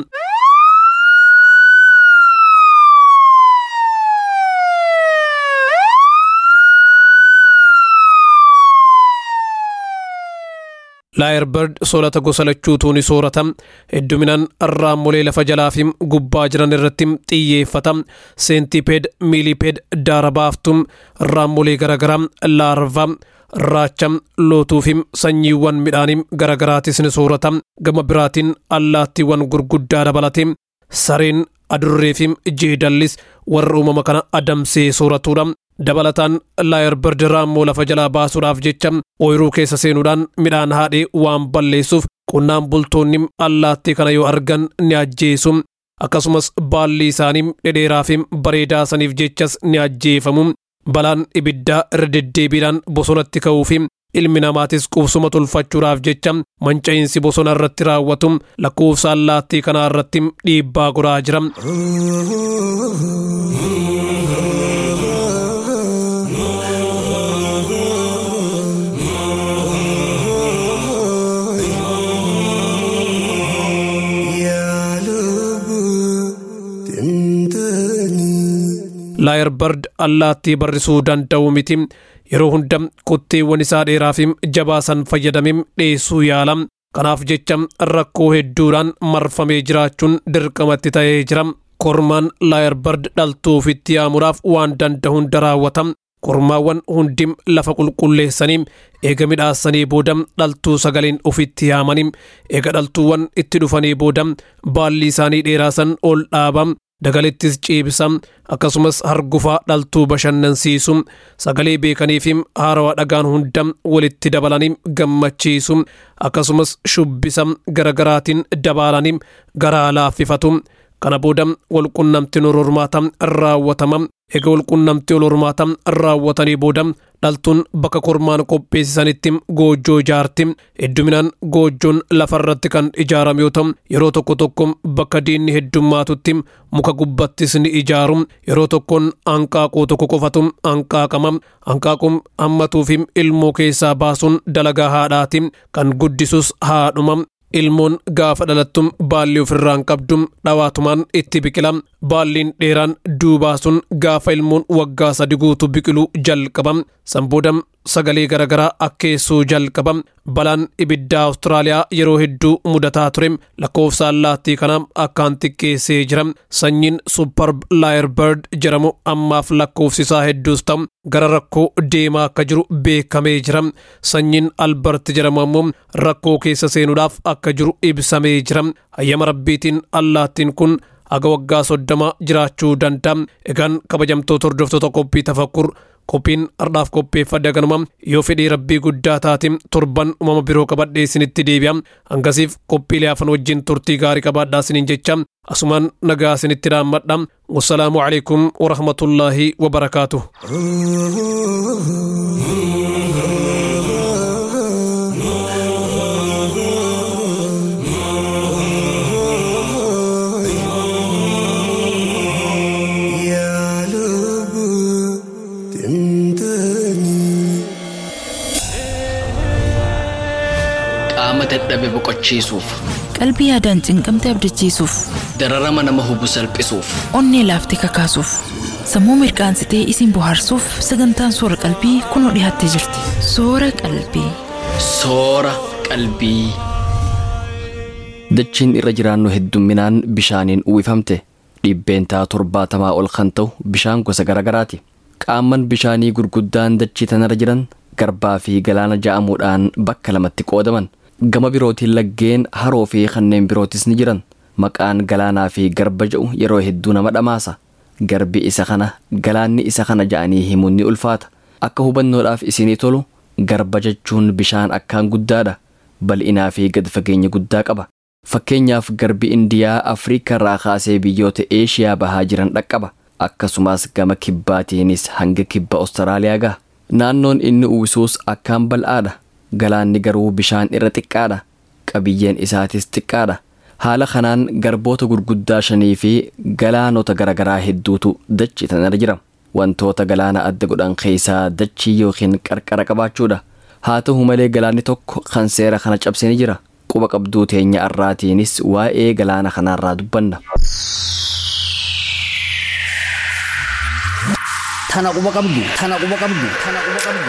laayerbird soorata gosa lachuutuu ni soorata hedduminaan raammolee lafa jalaa fi gubbaa jiran irratti xiyyeeffata seentipeed miilipeed daarabaaftu raammolee garaagaraa laarva raacha lootuu fi sanyiiwwan midhaanii garaagaraatis ni soorata gama biraatiin allaattiiwwan gurguddaa dabalate sareen adurree fi jeedallis warra uumama kana adamsee sooratuudha dabalataan laayerbird raammoo lafa jalaa baasuudhaaf jecha ooyiruu keessa seenuudhaan midhaan haadhee waan balleessuuf qonnaan bultoonni allaattii kana yoo argan ni ajjeesu akkasumas baalli isaanii dhedheeraa fi bareedaa saniif jechas ni ajjeefamu balaan ibiddaa irra deddeebiidhaan bosonatti ka'uu fi ilmi namaatis qubsuma tolfachuudhaaf jecha manca'iinsi bosona irratti raawwatu lakkoofsa allaattii kanaa irratti dhiibbaa godhaa jira. يا لب تمتني laayarbard allaattii barrisuu danda'u miti yeroo hunda kotteewwan isaa dheeraa fi jabaasan fayyadamee dheessuu yaala kanaaf jecha rakkoo hedduudhaan marfamee jiraachuun dirqamatti ta'ee jira kormaan laayarbard dhaltuu ofitti yaamuudhaaf waan danda'u hunda raawwata kormaawwan hundi lafa qulqulleessanii eega midhaasanii booda dhaltuu sagaleen ofitti yaamanii eega dhaltuuwwan itti dhufanii booda baalli isaanii dheeraasan ol dhaaba dagalittis ciibsa akkasumas hargufaa dhaltuu bashannansiisu sagalee beekanii fi haarawaa dhagaan hunda walitti dabalanii gammachiisu akkasumas shubbisa garagaraatiin dabaalanii garaa laaffifatu kana booda walqunnamtiin ol hormaata raawwatama eega walqunnamtii ol hormaata raawwatanii booda dhaltuun bakka kormaan qopheessisanitti goojjoo ijaarti hedduminaan goojjoon lafarratti kan ijaarame yoo ta'u yeroo tokko tokko bakka diinni heddummaatutti muka gubbattis ni ijaaru yeroo tokkoon hanqaaquu tokko qofatu hanqaaqama hanqaaquun hammatuu fi ilmoo keessaa baasuun dalagaa haadhaati kan guddisus haadhuma ilmoon gaafa dhalattum baalli ofirraan qabdum dhawaatumaan itti biqila baalliin dheeraan duubaa sun gaafa ilmoon waggaa sadi guutu biqilu jalqaba sanboodam sagalee garagaraa akkeessuu jalqaba balaan ibiddaa awustiraaliyaa yeroo hedduu mudataa ture lakkoofsa allaattii kana akkaan xiqqeessee jira sanyiin supparb laayerbird jedhamu ammaaf lakkoofsisaa hedduus ta'u gara rakkoo deemaa akka jiru beekamee jira sanyiin albert jedhamu ammoo rakkoo keessa seenuudhaaf akka jiru ibsamee jira hayyama rabbiitiin allaattiin kun aga waggaa soddoma jiraachuu danda'a egaan kabajamtoota hordoftoota qophii tafakkur qophiin ardhaaf qopheeffadhe ganuma yoo fedhii rabbii guddaa taate torban uumama biroo qabadhee isinitti deebi'a hangasiif qophiilee hafan wajjin turtii gaarii qabaadhaa isiniin jecha asumaan nagaa isinitti dhaammadha wassalaamu alaikum warahmatullaahi wabarakaatuh qaama dadhabe boqochiisuuf qalbii yaadaan cinqamte abdachiisuuf dararama nama hubu salphisuuf onnee laaftee kakaasuuf sammuu mirqaansitee isin bohaarsuuf sagantaan soora qalbii kunoo dhiyaattee jirti soora qalbii soora qalbii. dachiin irra jiraannu heddumminaan bishaaniin uwwifamte dhibbeentaa torbaatamaa ol kan ta'u bishaan gosa garagaraati qaamman bishaanii gurguddaan dachii tanarra jiran garbaa fi galaana ja'amuudhaan bakka lamatti qoodaman gama birootiin laggeen haroo fi kanneen birootis ni jiran maqaan galaanaa fi garba ja'u yeroo hedduu nama dhamaasa garbi isa kana galaanni isa kana ja'anii himuun ni ulfaata akka hubannoodhaaf isinii tolu garba jechuun bishaan akkaan guddaadha bal'inaa fi gad fageenya guddaa qaba fakkeenyaaf garbi indiyaa afriikaa irraa kaasee biyyoota eeshiyaa bahaa jiran dhaqqaba akkasumas gama kibbaatiinis hanga kibba ostiraaliyaa gaha naannoon inni uwwisuus akkaan bal'aadha galaanni garuu bishaan irra xiqqaadha qabiyyeen isaatis xiqqaadha haala kanaan garboota gurguddaa shanii fi galaanota garagaraa hedduutu dachii tanarra jira wantoota galaana adda godhan keessaa dachii yookiin qarqara qabaachuudha haa ta'u malee galaanni tokko kan seera kana cabse ni jira quba qabduu teenya arraatiinis waa'ee galaana kanaarraa dubbanna. Tana quba qabdu. Tana quba qabdu. Tana quba qabdu.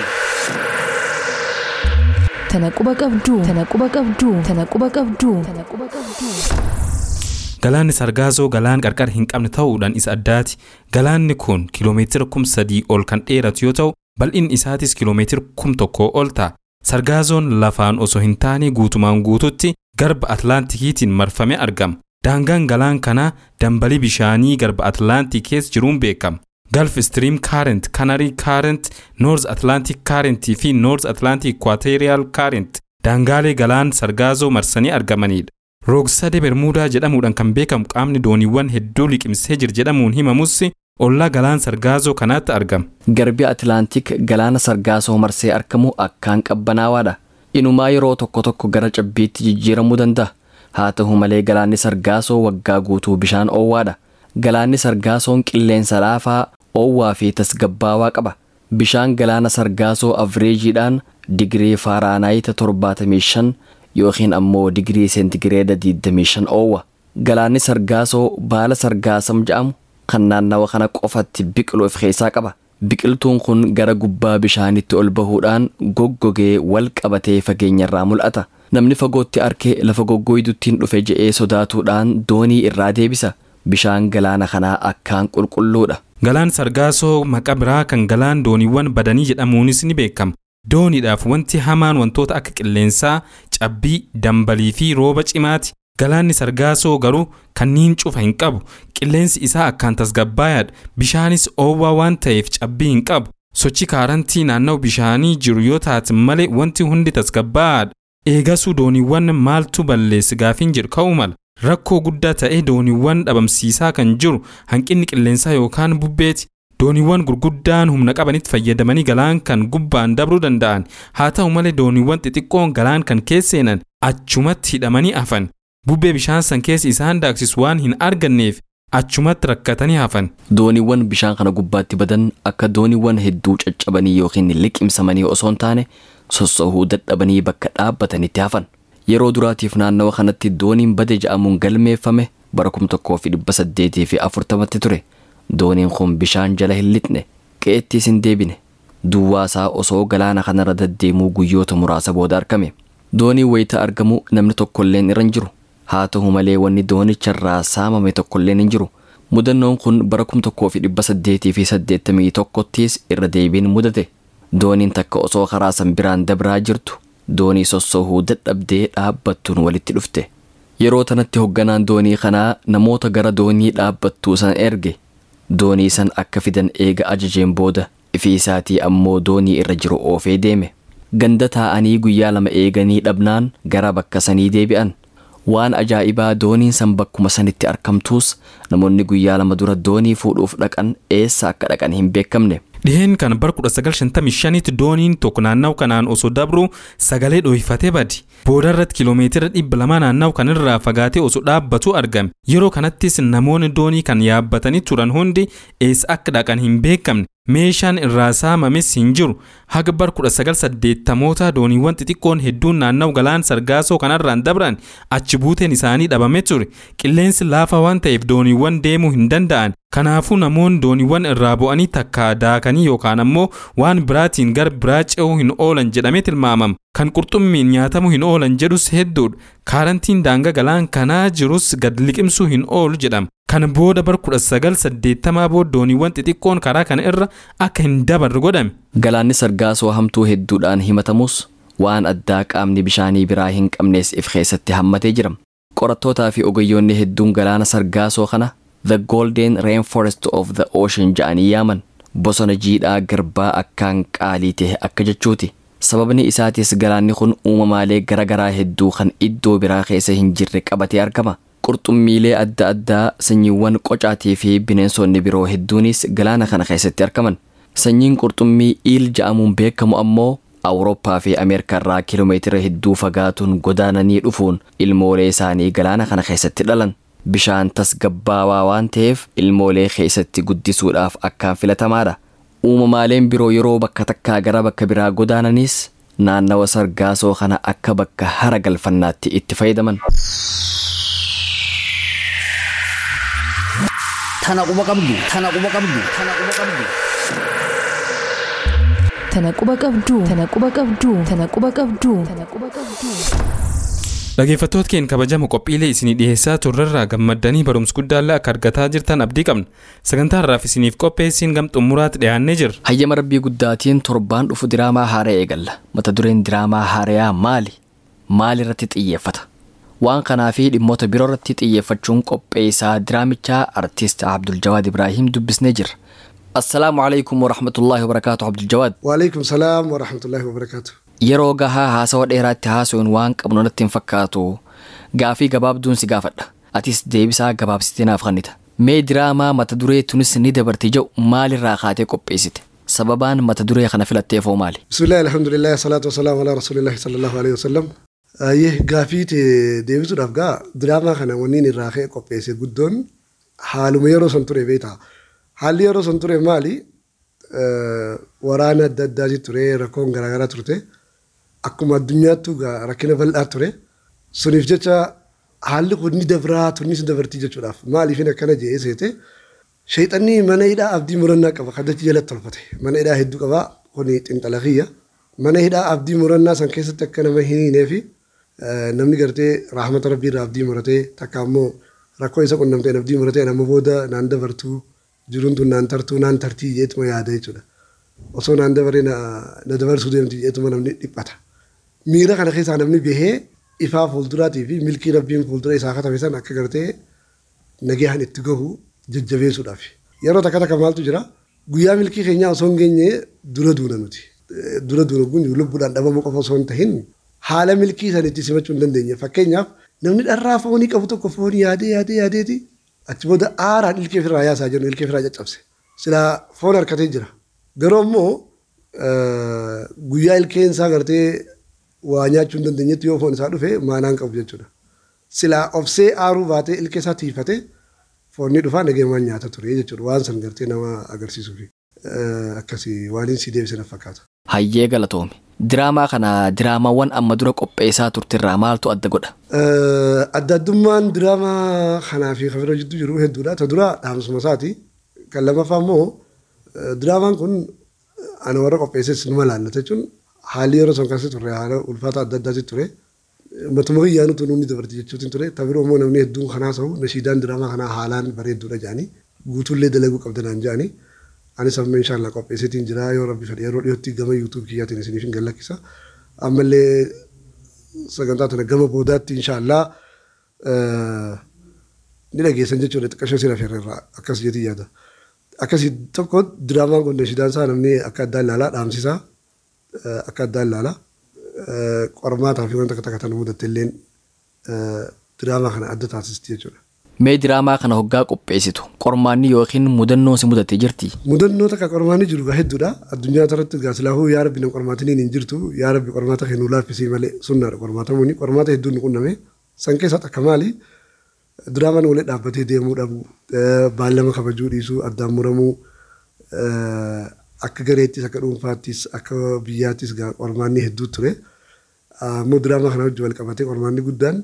tana quba qabduu tana quba qabduu tana quba qabduu tana quba qabduu. Galaanni Sargaazoo galaan qarqara hin qabne ta'uudhaan isa addaati. Galaanni kun kiloomeetira kum sadii ol kan dheeratu yoo ta'u, bal'inni isaatis kiloomeetira kum tokkoo ol ta'a. Sargaazoon lafaan osoo hin taane guutumaan guututti garba Atlaantikiitiin marfamee argama. Daangaan galaan kanaa dambalii bishaanii garba Atlaantik keessa jiruun beekama. Gulf Stream Current, Canary Current, North Atlantic Current fi North Atlantic Equatorial Current daangaalee galaan Sargaazoo marsanii argamanidha. Roogsade Bermuudaa jedhamuudhaan kan beekamu qaamni dooniiwwan hedduu liqimsee jira jedhamuun himamus ollaa galaan Sargaazoo kanaatti argama. Garbi Atilaantik galaana Sargaazoo marsee argamu akkaan qabbanaawaadha. Inumaa yeroo tokko tokko gara cabbiitti jijjiiramuu danda'a. Haa ta'u malee galaanni Sargaazoo waggaa guutuu bishaan oowwaadha. Galaanni Sargaazoon qilleensa laafaa, oowwaa fi tasgabbaawaa qaba. Bishaan galaana Sargaazoo avreejiidhaan digirii faaraanaayita 75 yookiin ammoo digirii seentigireeda 25 oowwa. Galaanni Sargaazoo baala Sargaasam jedhamu kan naannawa kana qofatti biqilu of keessaa qaba. Biqiltuun kun gara gubbaa bishaanitti ol bahuudhaan goggogee wal qabatee fageenyarraa mul'ata. Namni fagootti arkee lafa goggoyduttiin dhufe je'ee sodaatuudhaan doonii irraa deebisa. Bishaan galaana kanaa akkaan qulqulluudha. Galaan Sargaasoo maqaa biraa kan galaan dooniiwwan badanii jedhamuunis ni beekama. Dooniidhaaf wanti hamaan wantoota akka qilleensaa, cabbii, dambalii fi rooba cimaati. Galaanni Sargaasoo garuu kanniin cufa hin qabu. Qilleensi isaa akkaan tasgabbaayaadha. Bishaanis oowwaa waan ta'eef cabbii hin qabu. Sochi kaarantii naannoo bishaanii jiru yoo taate malee wanti hundi tasgabbaayaadha. Eegasuu dooniiwwan maaltu balleessi gaafiin jedhu ka'uu mala. Rakkoo guddaa ta'ee dooniiwwan dhabamsiisaa kan jiru hanqinni qilleensaa yookaan bubbeeti. Dooniiwwan gurguddaan humna qabanitti fayyadamanii galaan kan gubbaan dabruu danda'an. Haa ta'u malee dooniiwwan xixiqqoon galaan kan keessa seenan achumatti hidhamanii hafan. Bubbee bishaan san keessa isaan daaksisu waan hin arganneef achumatti rakkatanii hafan. Dooniiwwan bishaan kana gubbaatti badan akka dooniiwwan hedduu caccabanii yookiin liqimsamanii osoo hin taane sossoohuu dadhabanii bakka dhaabbatanitti hafan. Yeroo duraatiif naannawa kanatti dooniin bade ja'amuun galmeeffame bara kum tokkoo fi dhibba saddeetii fi afurtamatti ture. Dooniin kun bishaan jala hin lixne qe'ettiis hin deebine. Duwwaasaa osoo galaana kanarra deddeemuu guyyoota muraasa booda argame. Dooniin wayita argamu namni tokkolleen irra hin jiru. Haa ta'u malee wanni doonicharraa saamame tokkolleen hin jiru. Mudannoon kun bara kum tokkoo fi dhibba saddeetii fi saddeettamii tokkottis irra deebiin mudate. Dooniin takka osoo karaa san biraan dabraa jirtu doonii sossoohuu dadhabdee dhaabbattuun walitti dhufte. Yeroo tanatti hoogganaan doonii kanaa namoota gara doonii dhaabbattuu san erge. Doonii san akka fidan eega ajajeen booda ifi isaatii ammoo doonii irra jiru oofee deeme. Ganda taa'anii guyyaa lama eeganii dhabnaan gara bakka sanii deebi'an. Waan ajaa'ibaa dooniin san bakkuma sanitti argamtuus namoonni guyyaa lama dura doonii fuudhuuf dhaqan eessa akka dhaqan hin beekamne. Dhiheen kan bara 1955tti dooniin tokko naannawa kanaan osoo dabru sagalee dhohifatee badi. Booda irratti kiloomeetira dhibba lama naannawa kanarraa fagaatee osoo dhaabbatu argame. Yeroo kanattis namoonni doonii kan yaabbatanii turan hundi eessa akka dhaqan hin beekamne. Meeshaan irraa saamames hin jiru. Haga bara 1980moota dooniiwwan xixiqqoon hedduun naannawa galaan sargaasoo kanarraan dabran achi buuteen isaanii dhabame ture. Qilleensi laafaa waan ta'eef dooniiwwan deemuu hin danda'an. Kanaafuu namoonni dooniiwwan irraa bu'anii takka daakanii yookaan ammoo waan biraatiin gara biraa ce'uu hin oolan jedhamee tilmaamama. Kan qurxummiin nyaatamuu hin oolan jedhus hedduudha. Kaarantiin daangaa galaan kanaa jirus gad liqimsuu hin oolu jedhama. Kan booda bara 1980 booda dooniiwwan xixiqqoon karaa kana irra akka hin dabarre godhame. Galaanni sargaasoo hamtuu hedduudhaan himatamus waan addaa qaamni bishaanii biraa hin qabnees if keessatti hammatee jira. Qorattootaa fi ogeeyyoonni hedduun galaana sargaasoo kana The Golden Rainforest of the Ocean ja'anii yaaman. Bosona jiidhaa garbaa akkaan qaalii ta'e akka jechuuti. Sababni isaatis galaanni kun uumamaalee garaagaraa hedduu kan iddoo biraa keessa hin jirre qabatee argama. Qurxummiilee adda addaa sanyiiwwan qocaatii fi bineensonni biroo hedduunis galaana kana keessatti argaman. Sanyiin qurxummii iil ja'amuun beekamu ammoo Awurooppaa fi Ameerikaa irraa kiiloomeetira hedduu fagaatuun godaananii dhufuun ilmoolee isaanii galaana kana keessatti dhalan. Bishaan tasgabbaawaa waan ta'eef ilmoolee keessatti guddisuudhaaf akkaan filatamaadha. Uumamaaleen biroo yeroo bakka takkaa gara bakka biraa godaananis naannawa sargaasoo kana akka bakka hara galfannaatti itti fayyadaman. Tana quba qabdu. Tana quba qabdu. Tana quba qabdu. Tana quba qabduu. Tana quba qabduu. Tana quba qabduu. Tana quba qabduu. Dhaggeeffattoota keenya kabajamoo qophiilee isinii dhiyeessaa turrerraa gammaddanii barumsa guddaallee akka argataa jirtan abdii qabna. Sagantaa har'aaf isiniif qopheessiin gam xumuraatti dhiyaannee jirra. Hayyama rabbii guddaatiin torbaan dhufu diraamaa haaraa eegalla. Mata dureen diraamaa haarayaa maali? Maal irratti xiyyeeffata? Waan kanaa fi dhimmoota biroo irratti xiyyeeffachuun qopheessaa diraamichaa artiist Abdul Jawaad Ibraahiim dubbisnee jirra. Assalaamu alaikum wa rahmatullaahi wa barakaatu Abdul Jawaad. وعليكم السلام ورحمة الله وبركاته Yeroo gahaa haasawa dheeraatti haasa'uun waan qabnu natti hin fakkaatu. Gaafii gabaabduun si gaafadha. Atis deebisaa gabaabsitee naaf kennita. Mee diraamaa mata duree tunis ni dabarti jedhu maalirraa kaatee qopheessite? Sababaan mata duree kana filatteefoo maali? بسم الله الحمد لله الصلاة والسلام على رسول الله صلى الله عليه وسلم ayyee gaafii deebisuudhaaf gaa diraamaa kana wanniin irraa ka'e qopheesse guddoon haaluma yeroo san ture beektaa haalli yeroo san ture maali waraana adda addaati ture rakkoon garaagaraa turte akkuma addunyaattu gaa rakkina bal'aa ture suniif jecha haalli kun ni dabraa tunnis dabartii jechuudhaaf maaliifin akkana jee seete Sheexanni mana hidhaa abdii murannaa qaba kaddachi jalatti tolfate mana hidhaa hedduu qaba kuni xinxala kiyya mana hidhaa abdii murannaa san keessatti akka nama hin hiinee fi namni gartee rahmata rabbii irraa abdii muratee takka ammoo rakkoo isa qunnamteen abdii muratee nama booda naan dabartuu jiruun tun naan tartuu naan tartii jeetuma yaada jechuudha. Osoo naan dabaree na dabarsuu deemti jeetuma namni dhiphata. Miira kana keessaa namni bahee ifaa fuulduraatii fi milkii rabbiin fuuldura isaa katame san akka gartee nagaan itti gahu jajjabeessuudhaaf. Yeroo takka takka maaltu jira guyyaa milkii keenyaa osoo hin geenye dura duuna nuti. Dura duuna kun lubbuudhaan dhabamuu qofa osoo hin tahin haala milkii san itti simachuu hin dandeenye. Fakkeenyaaf namni dharraa foonii qabu tokko foonii yaadee yaadee yaadeeti achi booda aaraan ilkee ofirraa yaasaa jiru ilkee ofirraa caccabse. Silaa foon harkatee jira. Garuu immoo guyyaa ilkeen isaa gartee waa nyaachuu hin dandeenyetti yoo foon isaa dhufe maanaan qabu jechuudha. Silaa obsee aaruu baatee ilkee isaa tiifatee foonni dhufaa nageemaan nyaata ture jechuudha. Waan san gartee nama agarsiisuuf akkasii waan hin si deebisee na fakkaata. Hayyee galatoome. Diraamaa kana diraamaawwan amma dura qopheessaa turtirraa maaltu adda godha? Adda addummaan diraamaa kanaa fi kan bira jidduu jiru hedduudha. Ta dura dhaamsuma isaati. Kan lammaffaa immoo diraamaan kun ana warra qopheesses numa laallata jechuun haalli yeroo san keessa turre haala ulfaata adda addaati ture. Matuma biyyaa nuti nuuni dabarti jechuutiin ture. Ta biroo immoo namni hedduun kanaa ta'u nashiidaan diraamaa kanaa haalaan bareedduudha jedhanii guutuullee dalaguu qabdanaan jedhanii. Anis amma inshaallah qopheessitiin jira yoo rabbi fedhe yeroo dhiyootti gama yuutuub kiyyaatiin isiniif hin gallakkisa. Ammallee sagantaa tana gama boodaatti inshaallah ni dhageessan jechuudha xiqqashoo sira feerreerraa akkas jeetii yaada. Akkasii tokko diraamaan kun nashiidaan isaa namni akka addaan ilaalaa dhaamsisaa akka addaan ilaalaa qormaataa fi wanta takka tana mudatte illeen diraamaa kana adda taasisti jechuudha. Mee diraamaa kana hoggaa qopheessitu qormaanni yookiin mudannoo si mudatee jirti? Mudannoo takka qormaanni jiru hedduudha. Addunyaa irratti gaasilaahuu yaa rabbi na qormaatiniin hin jirtu yaa rabbi qormaata kennuu laaffisii malee sunnaadha qormaatamuuni qormaata hedduun ni qunname. San keessaa takka maali? Diraamaan walii dhaabbatee deemuu dhabu baallama kabajuu dhiisuu addaan muramuu akka gareettis akka dhuunfaattis akka biyyaattis qormaanni hedduu ture. Ammoo diraamaa kana wajjin wal qabatee qormaanni guddaan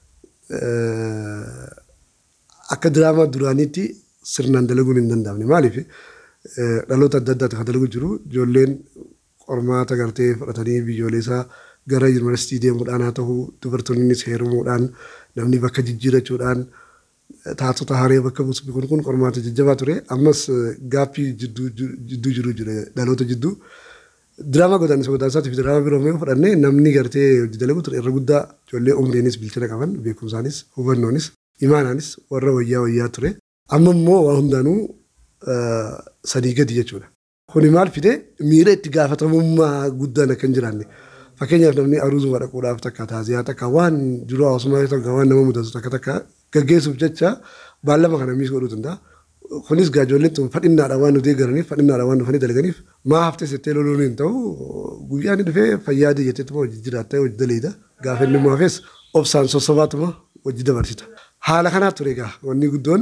akka diraamaa duraaniitti sirnaan dalaguun hin danda'amne. Maaliif dhaloota adda addaati kan dalagu jiru ijoolleen qormaata gartee fudhatanii biyyoolessaa gara yuunivarsiitii deemuudhaan haa ta'u dubartoonnis heerumuudhaan namni bakka jijjiirachuudhaan taatota haree bakka buusu kun kun qormaata jajjabaa ture. Ammas gaaffii jidduu jiru jira dhaloota jidduu. Diraamaa godaannisa godaansaatiif diraamaa biroo mee fudhannee namni gartee hojii dalagu ture irra guddaa ijoollee umriinis bilchina qaban beekumsaanis hubannoonis imaanaanis warra wayyaa wayyaa ture. Amma immoo waa hundaanuu sadii gadi jechuudha. Kuni maal fide miira itti gaafatamummaa guddaan akka hin jiraanne. Fakkeenyaaf namni aruuzuma dhaquudhaaf takka taaziyaa takka waan jiru hawaasummaa takka waan nama mudatu takka takka gaggeessuuf jecha baallama kana miis godhuu danda'a. Kunis ijoolleen tun fadhinnaadhaan waan nuti eegalaniif fadhinnaadhaan waan dhufanii dalaganiif maa haftee settee loluun hin ta'u guyyaan dhufee fayyaa jetteetuma hojii jiraattee hojii daleeda gaafa inni maafes obsaan sossobaatuma hojii dabarsita. Haala kanaa ture egaa wanni guddoon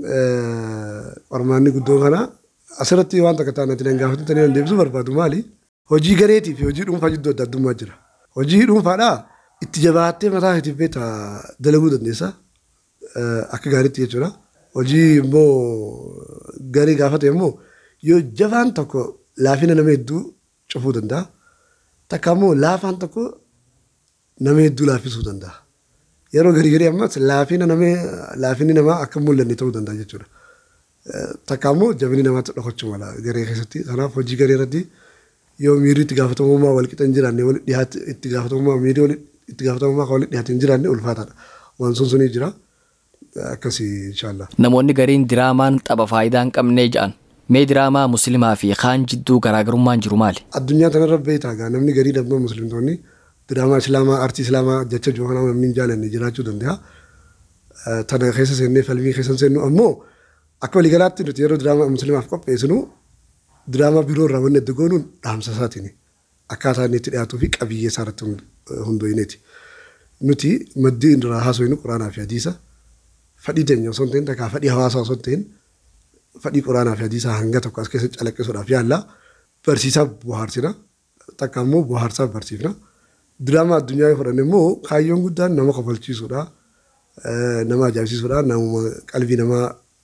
qormaanni guddoon kana asirratti waan takka taanatti nan gaafatanii nan deebisuu barbaadu maali? Hojii gareetii fi hojii dhuunfaa jidduu adda addummaa jira. Hojii dhuunfaadhaa itti jabaattee mataa keetiif beektaa dalaguu dandeessa. Akka gaariitti jechuudha. Hojii immoo garii gaafate immoo yoo jabaan tokko laafina nama hedduu cufuu danda'a. Takka immoo laafaan tokko nama hedduu laaffisuu danda'a. Yeroo garii garii ammas laafina nama laafinni namaa akka mul'anne ta'uu danda'a jechuudha. Takka immoo jabinni namaatti dhokachuu mala garee keessatti. Kanaaf hojii garee irratti yoo miirri itti gaafatamummaa wal qixa hin jiraanne wal dhiyaate itti gaafatamummaa miirri wal itti gaafatamummaa kan wal dhiyaate hin jiraanne ulfaataadha. Waan sun sunii jira. Akkasii inshaallah. Namoonni gariin diraamaan tapha faayidaa hin qabnee jedhan. Mee diraamaa musliimaa fi kaan jidduu garaagarummaan jiru maali? Addunyaa kanarra beektaa gaa namni garii dhabdoo musliimtonni diraamaa islaamaa aartii islaamaa jecha jiru kanaa namni hin jaalanne jiraachuu danda'a. Tana keessa seennee falmii keessa seennu ammoo akka waliigalaatti nuti yeroo diraamaa musliimaaf qopheessinu diraamaa biroo irraa wanni adda goonuun dhaamsa isaatiin akkaataa inni itti dhiyaatuu fi qabiyyee isaa irratti hundooyineeti. Nuti maddii irraa haasofnu quraanaa fi hadiisa fadhii teenya osoo hin ta'in takkaa fadhii hawaasaa osoo hin ta'in fadhii quraanaa fi hadiisaa hanga tokko as keessa calaqqisuudhaaf yaalla barsiisaa bohaarsina takka immoo bohaarsaa barsiifna. Diraamaa addunyaa yoo fudhanne immoo kaayyoon guddaan nama kofalchiisuudha. Nama ajaa'ibsiisuudha. Nama qalbii namaa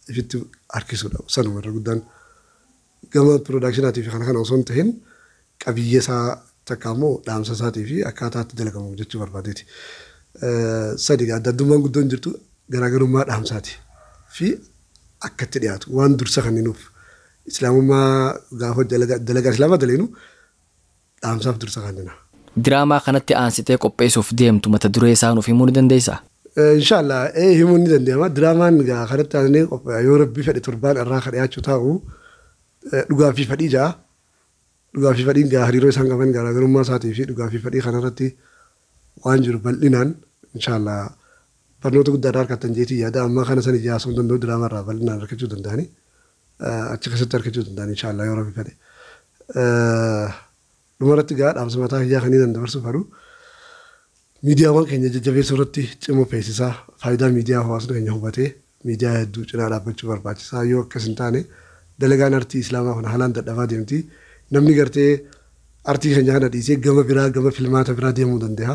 ifitti harkisuudha sanuma irra guddaan gama piroodakshinaatii fi kana kana osoo hin ta'in qabiyyee isaa takka immoo dhaamsa isaatii fi akkaataa itti dalagamu jechuu barbaadeeti. Sadi adda addummaan guddoon jirtu garaagarummaa dhaamsaati fi akka itti dhiyaatu waan dursa kan nuuf islaamummaa gaafa dalagaa islaamaa daleenu dhaamsaaf dursa kan jenna. Diraamaa kanatti aansitee qopheessuuf deemtu mata duree isaa nuuf himuu ni dandeessaa? Inshaallah ee himuu ni danda'ama. Diraamaan gaa kanatti aansee qophaa'e yoo rabbi fedhe torbaan irraa kan dhiyaachuu taa'u dhugaa fi fadhii ja'a. Dhugaa fi fadhiin gaa hariiroo isaan qaban garaagarummaa isaatii fi dhugaa fi fadhii kanarratti waan jiru bal'inaan inshaallah barnoota guddaadhaa harkattan jeetii yaada ammaa kana san ijaasuu danda'u diraamaa irraa bal'inaan argachuu danda'ani. Achi keessatti argachuu danda'an inshaallah yoo rabbi fedhe. Dhumarratti gaa dhaamsa mataa hiyyaa kanii nan dabarsuuf haru. Miidiyaawwan keenya jajjabeessuu irratti cimuu feesisaa faayidaa miidiyaa hawaasni keenya hubatee miidiyaa hedduu cinaa dhaabbachuu barbaachisaa yoo akkas hin taane dalagaan artii islaamaa kun haalaan dadhabaa deemti. Namni gartee artii keenya kana dhiisee gama biraa gama filmaata biraa deemuu danda'a.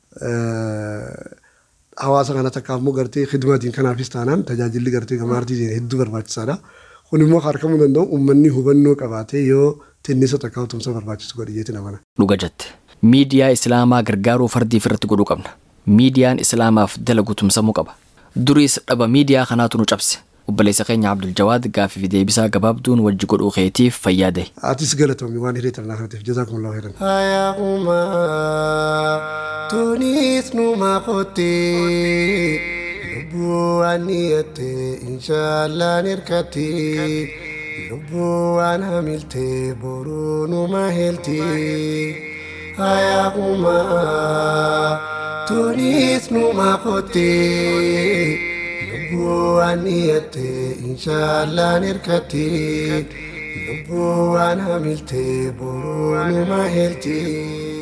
Hawaasa kana takka ammoo gartee khidmaatiin kanaafis taanaan tajaajilli gartee gama artii hedduu barbaachisaadha. Kun immoo harkamuu danda'u uummanni hubannoo qabaatee yoo tinnisa takka tumsa barbaachisu godhiyeeti namana. Dhuga jette. Miidiyaa Islaamaa gargaaruu fardiif irratti godhuu qabna. Miidiyaan Islaamaaf dalagu tumsamuu qaba. Duriis dhaba miidiyaa kanaatu nu cabse. Obboleessa keenya Abdul Jawaad gaaffii fi deebisaa gabaabduun wajji godhuu keetiif fayyaade. Atis galatoomi waan hiree tarnaa kanatiif jazaakumullahu khairan. Hayaa'uma tunis numa qottee lubbuu waan dhiyattee inshaallaan hirkattee lubbuu waan hamiltee boruu numa heeltee. Hayaa'uma tunis numa qottee. Lubbuun dhiyattee inshaallaan hirkattee lubbuun hamiltee boruu numa heeltee.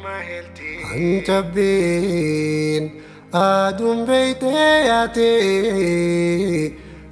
Hancabbeen aduun beeytee yaatee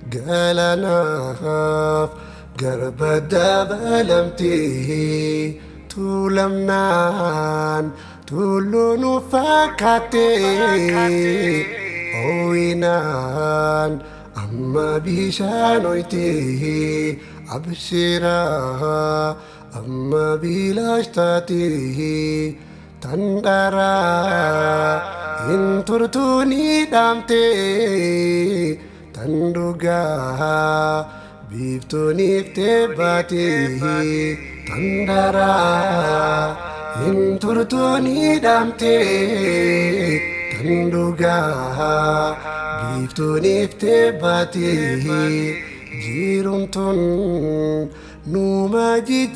galanaaf garba dabalamtee tuulamnaan tulluu nu fakkaattee. Ooyinaan amma bishaan oyitee abshiraa amma bilaash taatee tandharaa hin turtuu ni dhaamtee tan dhugaa biiftuuniif teebbaatee tandharaa hin turtuu ni dhaamtee. kan dhugaa biiftuuniif teebbaatee jiruun numa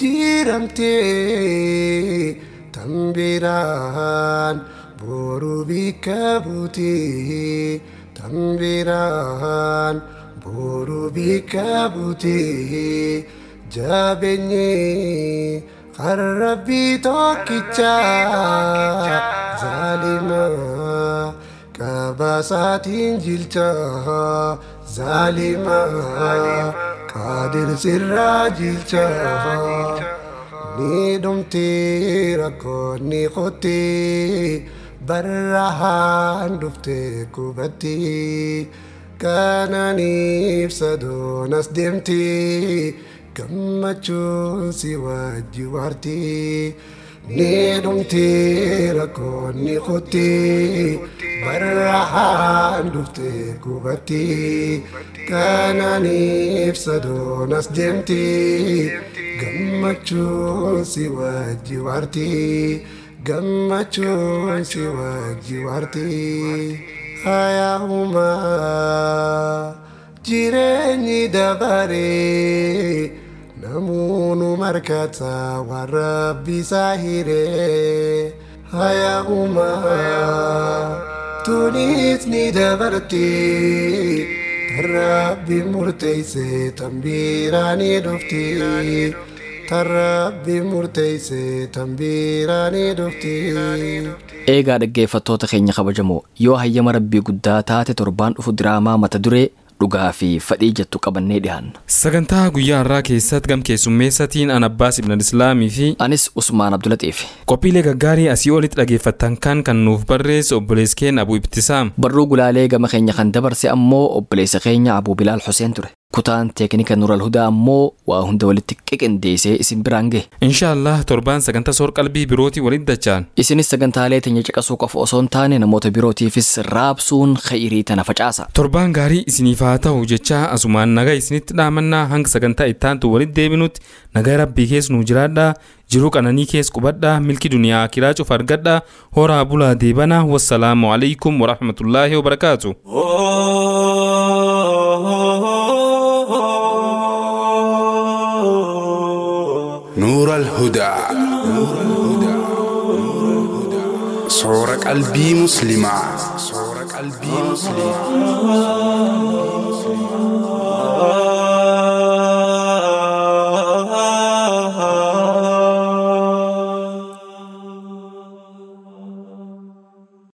jijjiiramtee tan biraan boruu bikka buutee tan biraan boruu bikka buutee jabeenyee kan rabbii tokkichaa zaalimaa qabasaatiin jilchaa zaalimaa qaadir sirraa jilchaa ni dhumtee rakkoonni qottee barrahaan dhuftee qubattee kananiif sadoonas deemtee gammachuun si wajji waartee. ni dhumtee rakkoonni qottee barrahaan dhuftee qubattee kananiif sadoonas deemtee gammachuun si wajji waartee gammachuun si wajji waartee hayaa'umaa jireenyi dabaree. namoonni markata waan rabbi isaa hiree hayaa'uma tunis ni dabartee tan rabbi murteesse tan biraa ni dhuftee tan rabbi murteesse tan biraa ni dhuftee. Eegaa dhaggeeffattoota keenya kabajamoo yoo hayyama rabbii guddaa taate torbaan dhufu diraamaa mata duree dhugaa fi fadhii jettu qabannee dhiyaanna. Sagantaa guyyaa har'aa keessatti gam keessummeessatiin an Abbaas Ibn Islaamii fi Anis Usmaan Abdulaxiif. qophiilee gaggaarii asii olitti dhaggeeffattan kan kan nuuf barreesse obboleessi keenya Abuu Ibtisaam. Barruu gulaalee gama keenya kan dabarse ammoo obboleessa keenya Abuu Bilaal Huseen ture. kutaan teeknika nural hudaa ammoo waa hunda walitti qiqindeessee isin biraan gahe inshaallah torbaan sagantaa soor qalbii birootii walitti dachaan isinis sagantaalee teenya caqasuu qofa osoo hin taane namoota birootiifis raabsuun khayrii tana facaasa torbaan gaarii isiniif haa ta'u jechaa asumaan nagaa isinitti dhaamannaa hanga sagantaa ittaantu walitti deebinutti nagaa rabbii keessa nuu jiraadhaa jiruu qananii keessa qubadhaa milki duniyaa akiraa cufa argadhaa horaa bulaa deebanaa wassalaamu alaikum warahmatullaahi wabarakaatu نور الهدى صور قلبي مسلمة صور قلبي مسلمة